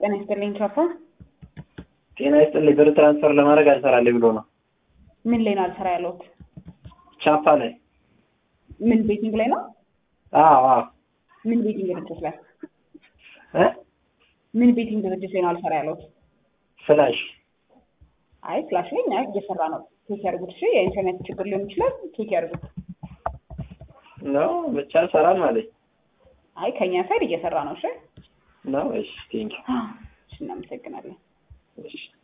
ጤና ይስጥልኝ ቻፓ። ጤና ይስጥልኝ። ብር ትራንስፈር ለማድረግ አልሰራልኝ ብሎ ነው። ምን ላይ ነው አልሰራ ያለሁት? ቻፓ ላይ ምን ቤቲንግ ላይ ነው? አዎ አዎ ምን ቤቲንግ ድርጅት ላይ? እ ምን ቤቲንግ ድርጅት ላይ ነው አልሰራ ያለሁት? ፍላሽ አይ ፍላሽ ላይ እኛ እየሰራ ነው። ቼክ ያድርጉት። እሺ የኢንተርኔት ችግር ሊሆን ይችላል። ቼክ ያድርጉት። ነው ብቻ ሰራል ማለት አይ ከኛ ሳይድ እየሰራ ነው። እሺ ነው። እሺ ቴንኪው። እሺ እናመሰግናለን። እሺ